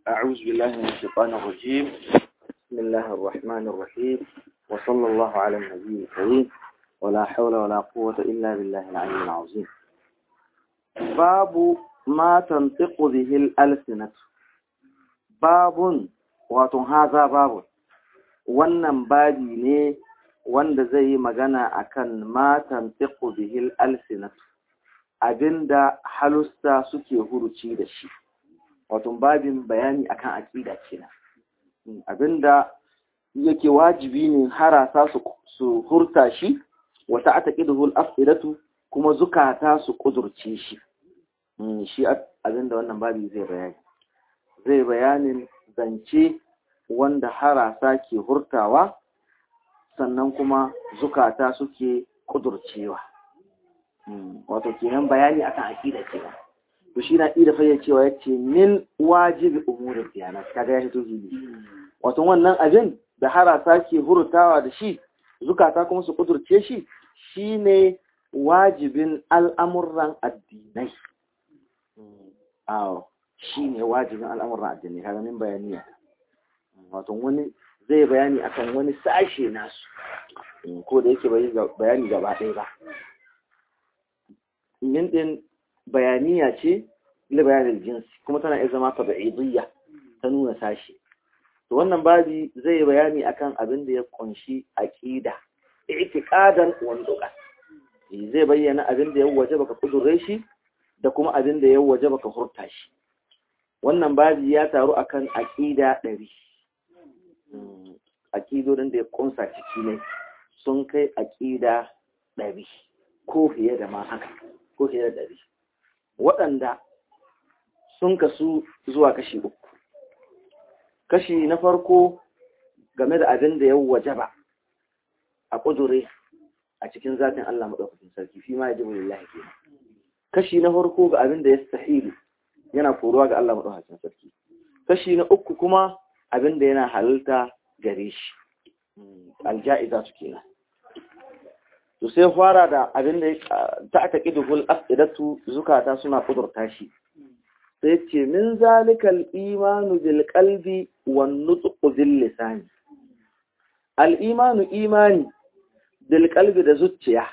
أعوذ بالله من الشيطان الرجيم بسم الله الرحمن الرحيم وصلى الله على النبي الكريم ولا حول ولا قوة إلا بالله العلي العظيم باب ما تنطق به الألسنة باب واتن هذا باب wannan babi ne wanda zai yi magana akan matan tiku bihil alsinat abinda halusta suke huruci da shi wato babin bayani akan aqida kenan abinda yake wajibi ne harasa su su hurta shi wata ataqiduhul afidatu kuma zukata su kudurce shi shi abinda wannan babi zai bayani zai bayanin zance wanda harasa ke hurtawa sannan kuma zukata suke kudurcewa wato kenan bayani akan aqida kenan to shi na ida fayyacewa yace min wajibi umurin diyanat kaga ya hito gidi wato wannan abin da harasa ke hurtawa da shi zukata kuma su kudurce shi shine wajibin al'amuran addinai awo shine wajibin al'amuran addinai kaga min bayaniya wato wani zai bayani akan wani sashe nasu ko da yake bayani gaba ɗaya ba min ɗin bayaniya ce ila bayanin jinsi kuma tana iya zama tabi'idiyya ta nuna sashe to wannan babi zai bayani akan abin da ya kunshi aqida i'tiqadan wa nuqa zai bayyana abin da ya waje baka kudure shi da kuma abin da ya waje baka hurta shi wannan babi ya taru akan aqida ɗari aƙidodin da ya ƙunsa ciki ne sun kai aƙida ɗari ko fiye da ma haka ko fiye da ɗari waɗanda sun kasu zuwa kashi uku kashi na farko game da abin da ya wajaba a ƙudure a cikin zatin Allah maɗaukakin sarki fi ma ya ji lillahi ke kashi na farko ga abin da ya sahilu yana koruwa ga Allah maɗaukakin sarki kashi na uku kuma abin da yana halalta gare shi alja'iza su kenan to sai fara da abin da ta aka kidul afidatu zukata suna kudurta shi sai ce min zalikal imanu bil qalbi wan nutqu bil lisani al imanu imani bil qalbi da zuciya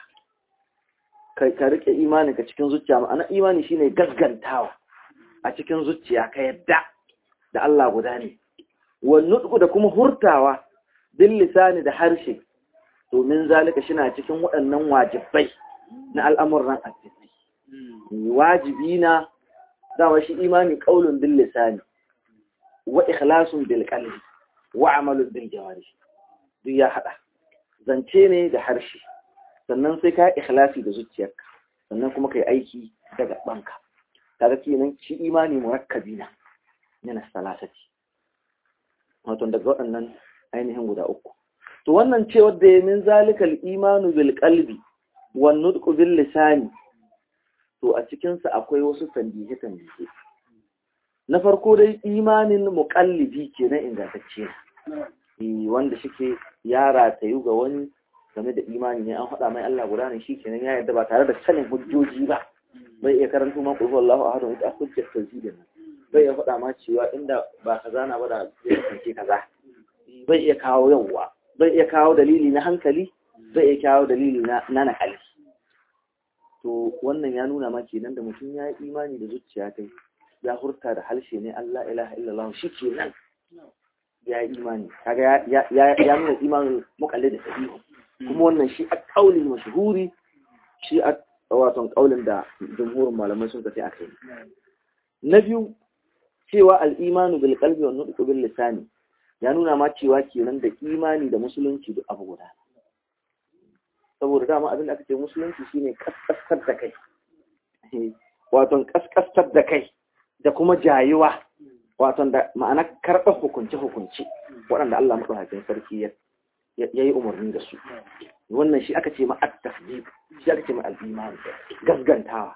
kai ka rike imani ka cikin zuciya ma'ana imani shine gaskantawa a cikin zuciya ka yadda da Allah guda ne wannutku da kuma hurtawa bil lisani da harshe domin zalika shina cikin waɗannan wajibai na al'amuran addini wajibi na dama shi imani qaulun bil lisani wa ikhlasun bil qalbi wa amalun bil jawari duk ya hada zance ne da harshe sannan sai ka ikhlasi da zuciyarka sannan kuma kai aiki da gabanka kaga kenan shi imani murakkabi na yana salasati wato daga waɗannan ainihin guda uku to wannan ce wadda ya min zalikal imanu bil qalbi wan nutqu bil lisani to a cikin sa akwai wasu tanbihe tanbihe na farko dai imanin muqallibi kenan ingantacce ne wanda shike yara tayu ga wani game da imani ne an faɗa mai Allah guda ne shikenan ya yarda ba tare da sanin hujjoji ba bai iya karanto ma qul huwallahu ahad wa ita hujjat tawhidin bai iya faɗa ma cewa inda ba kaza na ba da zai kasance kaza bai iya kawo yawwa bai iya kawo dalili na hankali bai iya kawo dalili na na nakali to wannan ya nuna ma kenan da mutum ya yi imani da zuciya kai ya hurta da halshe ne Allah ilaha illallah shi kenan ya yi imani kaga ya ya nuna imanin muqallid da sahihi kuma wannan shi a kauli mashhuri shi a wato kaulin da jumhurin malamai sun tafi akai na biyu cewa al'imanu bil qalbi wa nutqu bil lisani ya nuna ma cewa kenan da imani da musulunci duk abu guda saboda dama abin da aka ce musulunci shine kaskastar da kai wato kaskastar da kai da kuma jayuwa wato da ma'ana karɓar hukunce hukunce waɗanda Allah madaukakin sarki ya yi umarni da su wannan shi aka ce ma at-tasdiq shi aka ce ma al-iman gasgantawa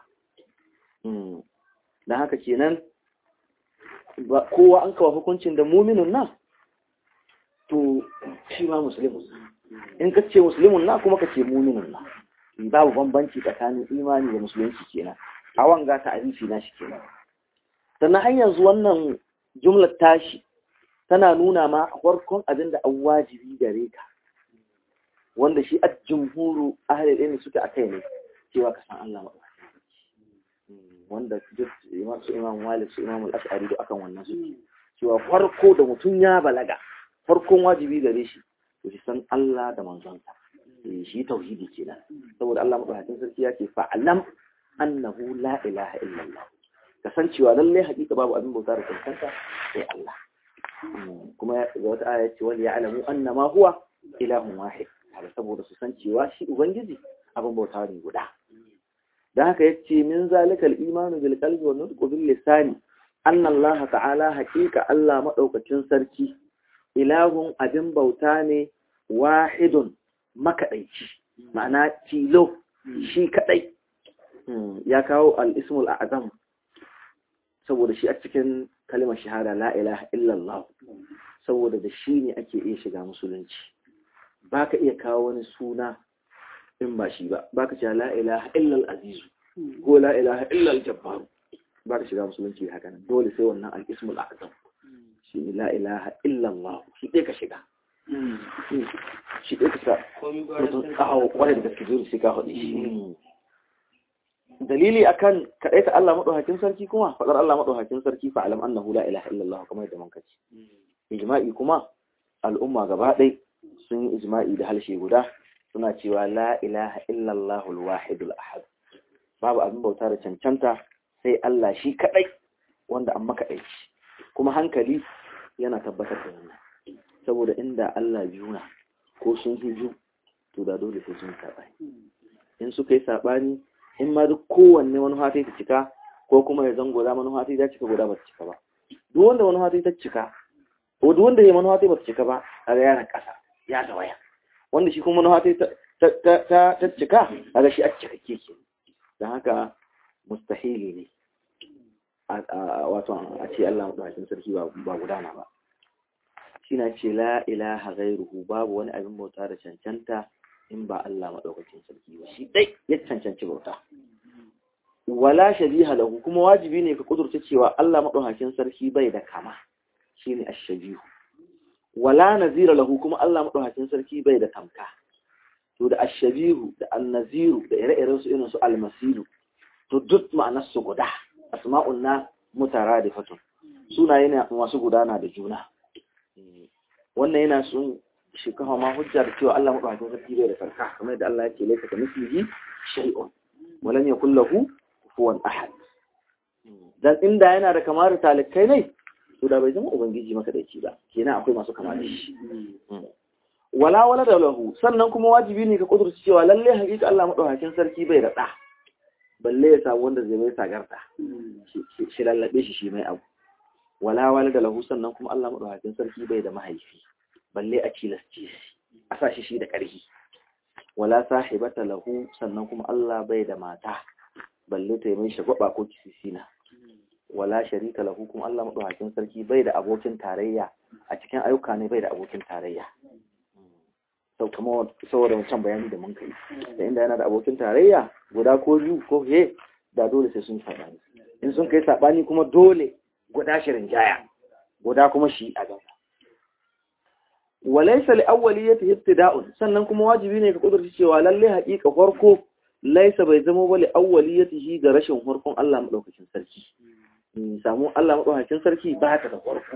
dan haka kenan kowa an kawo hukuncin da muminin na to shi ma musulmin in ka ce musulmin na kuma ka ce muminin na babu bambanci tsakanin imani da musulunci kenan a wanga ta abinci na shi kenan sannan har yanzu wannan jumlar tashi tana nuna ma farkon abin da an wajibi gare ka wanda shi a jumhuru ahalil ilmi suke a kai ne cewa ka san Allah maɗaukakin wanda duk su imam malik su imam al-ash'ari da akan wannan su cewa farko da mutum ya balaga farkon wajibi gare shi to shi san Allah da manzonsa shi tauhidi kenan saboda Allah madaukakin sarki ya ce fa'alam annahu la ilaha illallah kasancewa lalle hakika babu abin bauta da cancanta sai Allah kuma ga wata aya ce wal ya'lamu annama huwa ilahun wahid saboda su san cewa shi ubangiji abin bauta ne guda da haka yace min zalikal imanu bil qalbi wa nutqu bil lisani anna Allah ta'ala haqiqa Allah madaukakin sarki ilahun abin bauta ne wahidun makaɗaici ma'ana tilo shi kaɗai ya kawo al'ismul azam saboda shi a cikin kalimar shahada la ilaha illallah saboda da shi ne ake iya shiga musulunci ba ka iya kawo wani suna in ba shi ba ba ka ce la ilaha illal azizu ko la ilaha illal jabbaru ba ka shiga musulunci haka nan dole sai wannan al'ismul azam shi ne la ilaha illallah shi ɗaya ka shiga shi ɗaya ka sa mutum kawo kwarai da gaske zuri sai ka haɗe shi dalili akan kaɗai ta Allah maɗaukakin sarki kuma faɗar Allah maɗaukakin sarki fa alam annahu la ilaha illallah kamar yadda muka ce ijma'i kuma al'umma gaba ɗai sun yi ijma'i da halshe guda suna cewa la ilaha illallah al-wahidul ahad babu abin bauta da cancanta sai Allah shi kaɗai wanda an maka aiki kuma hankali yana tabbatar da wannan saboda inda Allah biyu na ko sun fi biyu to da dole sai sun saɓani in suka yi saɓani in ma duk kowanne wani hati ta cika ko kuma ya zango za manufa ta cika guda ba ta cika ba duk wanda wani hati ta cika ko duk wanda ya manufa ta ba ta cika ba a ga yana ƙasa ya tawaya wanda shi kuma manufa ta ta cika a ga shi a cika keke don haka mustahili ne wato a ce Allah maɗaukakin sarki ba gudana ba shi na ce la ilaha gairuhu babu wani abin bauta da cancanta in ba Allah maɗaukakin sarki ba shi ɗai ya cancanci bauta wala shabiha lahu kuma wajibi ne ka kudurta cewa Allah maɗaukakin sarki bai da kama shine ash-shabihu wala nazira lahu kuma Allah maɗaukakin sarki bai da tamka to da ash-shabihu da an-naziru da ire-iren su irin su al-masilu to duk ma'anar su guda asma'un na mutaradifatun sunaye ne masu gudana da juna wannan yana sun shi kawo ma hujja da cewa Allah maɗaukakin sarki bai da sarka kamar yadda Allah ya ce laifaka mislihi shay'un walam yakul lahu kufuwan ahad dan inda yana da kamar talikai ne to da bai zama ubangiji maka da ba kenan akwai masu kama da shi wala wala da lahu sannan kuma wajibi ne ka kudurci cewa lalle hakika Allah maɗaukakin sarki bai da ɗa balle ya samu wanda zai mai sagarta shi lallabe shi shi mai abu wala wala da lahu sannan kuma Allah maɗaukakin sarki bai da mahaifi balle a cilasce shi a sa shi shi da ƙarfi wala sahibata lahu sannan kuma Allah bai da mata balle ta yi mai shagwaba ko kisisina wala sharika lahu kuma Allah madaukakin sarki bai da abokin tarayya a cikin ayyuka ne bai da abokin tarayya sau kuma saboda wancan bayani da mun kai da inda yana da abokin tarayya guda ko biyu ko he da dole sai sun sabani in sun kai sabani kuma dole guda shirin jaya guda kuma shi a gaba walaysa li awwaliyati ibtida'un sannan kuma wajibi ne ka kudurci cewa lalle haƙiƙa farko laisa bai zama ba li awwaliyatihi ga rashin farkon Allah madaukakin sarki samu Allah madaukakin sarki ba ta da farko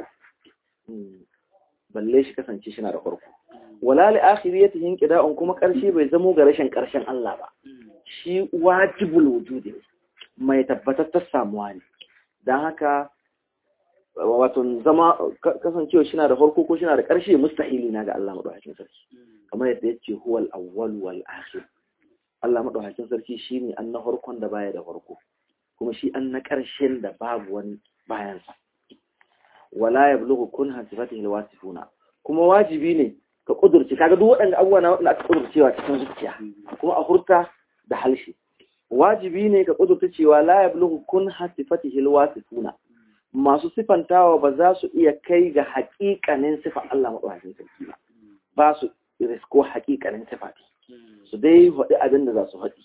balle shi kasance shi na da farko wala li akhiriyatihi qida'un kuma karshe bai zama ga rashin karshen Allah ba shi wajibul wujudi mai tabbatar ta samuwa ne dan haka wato zama kasancewa shi na da farko ko shi na da ƙarshe mustahili na ga Allah maɗaukakin sarki kamar yadda ya ce huwal awwal wal akhir Allah maɗaukakin sarki shi ne an na farkon da baya da farko kuma shi an na ƙarshen da babu wani bayansa wala ya bulugu kun hasifatihi alwasifuna kuma wajibi ne ka kudurci kaga duk waɗanda abubuwa na waɗanda aka kudurcewa cikin zuciya kuma a hurta da halshe wajibi ne ka kudurta cewa la ya bulugu kun hasifatihi alwasifuna masu sifantawa ba za su iya kai ga haƙiƙanin sifan Allah maɗaukakin sarki ba ba su risko haƙiƙanin sifati su dai haɗi abin da za su haɗi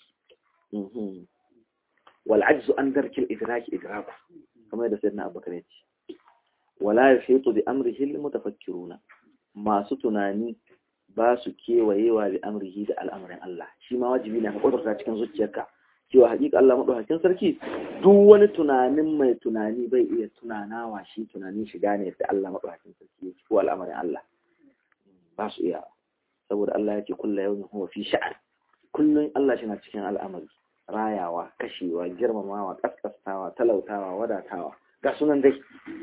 wal ajzu an darkil idraki idraku kamar da sayyidina abubakar ya ce wala yahitu bi amrihi almutafakkiruna masu tunani ba su kewayewa bi amrihi da al'amarin Allah shi ma wajibi ne ka kudurta cikin zuciyarka cewa hakika Allah madaukakin sarki duk wani tunanin mai tunani bai iya tunanawa shi tunanin shiga ne da Allah madaukakin sarki yake ko al'amarin Allah ba su iya saboda Allah yake kullu yawmin huwa fi sha'an kullun Allah shi na cikin al'amari rayawa kashewa girmamawa kaskastawa talautawa wadatawa ga sunan dai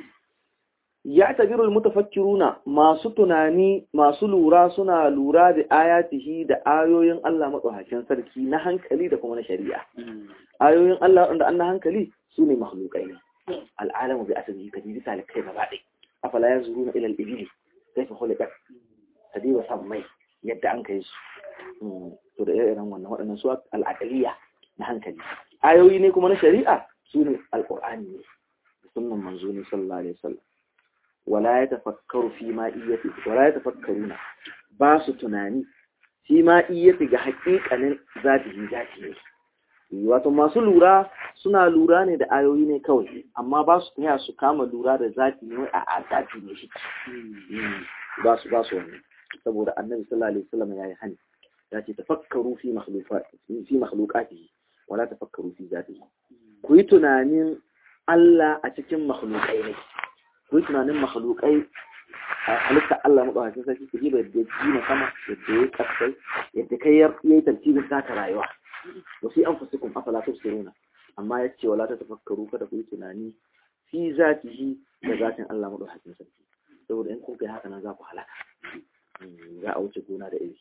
ya tabiru mutafakkiruna masu tunani masu lura suna lura da ayatihi da ayoyin Allah madaukakin sarki na hankali da kuma na shari'a ayoyin Allah wanda an na hankali su ne makhlukai ne al'alamu bi asali ka ji talikai gaba ɗaya afala yanzuruna ila al-ibili kaifa khuliqat tadiba sammai yadda an kai su to da irin wannan waɗannan su al'aqaliya na hankali ayoyi ne kuma na shari'a su ne alqur'ani ne sunnan manzo ne sallallahu alaihi wasallam wala ya tafakkaru fi ma iyati wala ya tafakkaruna ba su tunani fi ma iyati ga haƙiƙanin zatihi zati ne wato masu lura suna lura ne da ayoyi ne kawai amma ba su taya su kama lura da zati ne a a zati ne shi ba su ba su wani saboda annabi sallallahu alaihi wasallam yayi hani ya ce tafakkaru fi makhluqati fi makhluqatihi wala tafakkaru fi zatihi ku yi tunanin Allah a cikin makhluqai ne ku yi tunanin makhlukai a halitta Allah maɗaukakin sarki ku jiba yadda ya na sama yadda ya kasai yadda kai ya yi tartibin taka rayuwa wasu an fasu kun afala ta siruna amma ya ce wala ta tafakkaru kada ku yi tunani fi zatihi da zatin Allah maɗaukakin sarki saboda in kun kai haka nan za ku halaka za a wuce gona da iri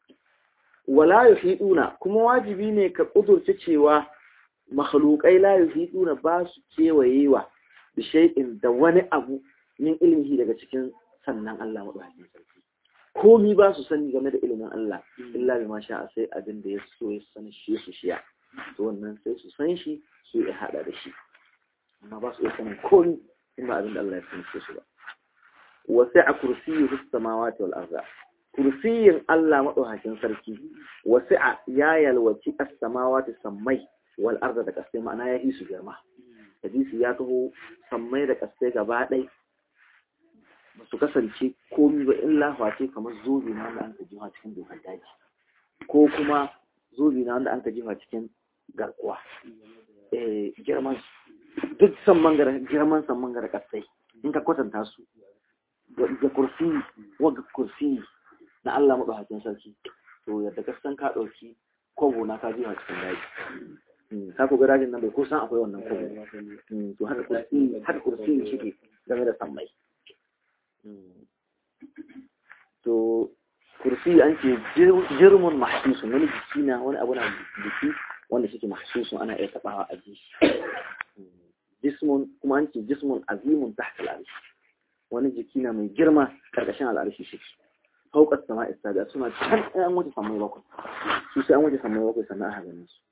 wala yuhiduna kuma wajibi ne ka kudurce cewa makhlukai la yuhiduna ba su kewayewa da shay'in da wani abu min ilmihi daga cikin sannan Allah madaukakin sarki komi ba su sani game da ilimin Allah illa bi ma sha'a sai abin da ya so ya san shi su shiya to wannan sai su san shi su ya hada da shi amma ba su iya sanin komi in ba abin da Allah ya san su ba wa sai a kursiyyu samawati wal arda kursiyin Allah madaukakin sarki wa sai ya yalwaci as-samawati sammai wal arda da kasai ma'ana ya yi su girma hadisi ya taho sammai da kasai gaba ɗai ba su kasance komi ba illa face kamar zobe na wanda an ka jiwa cikin dokar daji ko kuma zobe na wanda an ka jiwa cikin garkuwa girman duk samman gara girman samman gara kasai in ka kwatanta su ga kursi waga kursi na Allah maɗaukakin sarki to yadda ka san ka ɗauki kobo na ka jiwa cikin daji ka ku ga dajin nan bai kusan akwai wannan kobo to haka kursi haka kursi shi ke game da sammai to kursi an ce jirmun mahsusun wani jiki na wani abu na jiki wanda shi ke mahsusun ana iya tabawa a ji jismun kuma an ce jismun azimun tahta al'arshi wani jiki na mai girma karkashin al'arshi shi fauƙar sama istaga suna can an wuce sammai bakwai su sai an wuce sammai bakwai sannan aka ganin su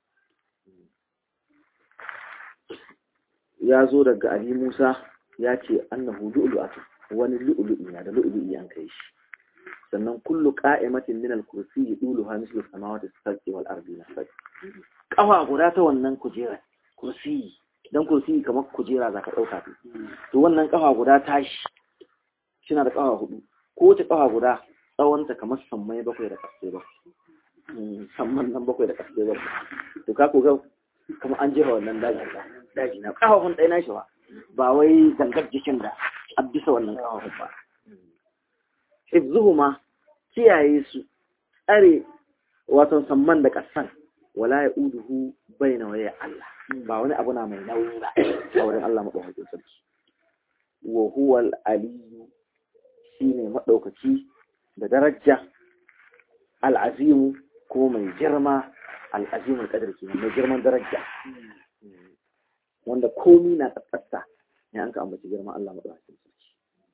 ya zo daga Ali Musa ya ce annahu lu'lu'atu wani lu'lu'i na da lu'lu'i an kai shi sannan kullu qa'imatin min al-kursi yuduluha mislu samawati as-sab'i wal ardi nasab kafa guda ta wannan kujera kursi dan kursi kamar kujera zaka dauka ta to wannan kafa guda tashi kina da kafa hudu ko ta kafa guda tsawon ta kamar sammai bakwai da kasai bakwai samman nan bakwai da kasai bakwai to ka ko ga kamar an jira wannan daji daji na kafafun ɗaya na shi ba ba wai gangar jikin da a bisa wannan kafafun ba hifzuhuma kiyaye su tsare wato samman da kasan wala ya uduhu baina waya Allah ba wani abu na mai nauyi ba a wurin Allah madaukakin sarki wa huwa al-aliyyu shine madaukaki da daraja al-azimu kuma mai girma al-azimu al-qadar kenan mai girman daraja wanda komi na tsatsa ne an ka ambaci girman Allah madaukakin sarki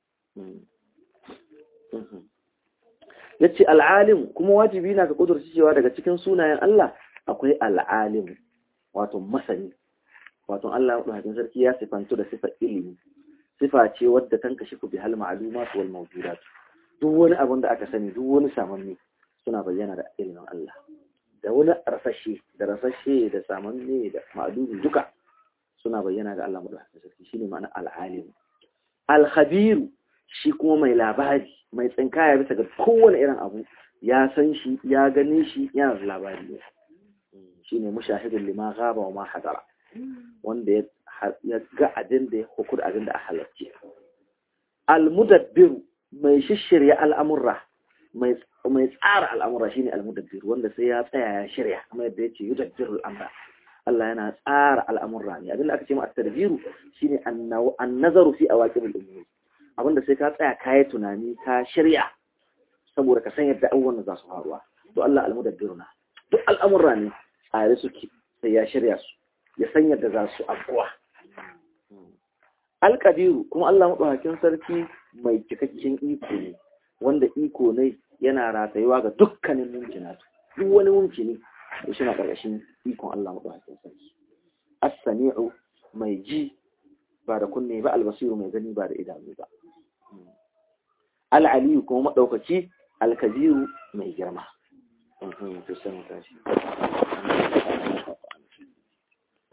ya ce al'alim kuma wajibi na ka kudurci cewa daga cikin sunayen Allah akwai al'alim wato masani wato Allah maɗaukakin sarki ya sifantu da sifar ilimi sifa ce wadda tan kashi ku bi hal ma'lumat wal mawjudat duk wani abin da aka sani duk wani samanni suna bayyana da ilimin Allah da wani rasashe da rasashe da samanni da ma'lumi duka suna bayyana ga Allah maɗaukakin sarki shine ma'ana al'alim al-khabiru shi kuma mai labari mai tsinkaya bisa ga kowane irin abu ya san shi ya gane shi yana da labari ne shine mushahidul lima ghaba wa ma hadara wanda ya ga abin da ya hukur abin da a halarci al-mudabbiru mai shishirya al'amurra mai tsara al'amurra shine al-mudabbiru wanda sai ya tsaya ya shirya kuma yadda yace yudabbiru al-amra Allah yana tsara al'amurra ne abin da aka ce ma at-tadbiru shine an-nazaru fi awaqib al-umur abinda sai ka tsaya kai tunani ka shirya saboda ka san yadda abubuwan za su faruwa to Allah al-mudabbiru na duk al'amurra ne tsare suke sai ya shirya su ya san yadda za su abuwa alƙadiru kuma Allah maɗaukakin sarki mai cikakken iko ne wanda iko ne yana ratayuwa ga dukkanin mumkina duk wani mumkini da shi na ƙarƙashin ikon Allah maɗaukakin sarki as-sami'u mai ji ba da kunne ba albasiru mai gani ba da idanu ba al-aliyu kuma maɗaukaci al-kabiru mai girma to sai mu tashi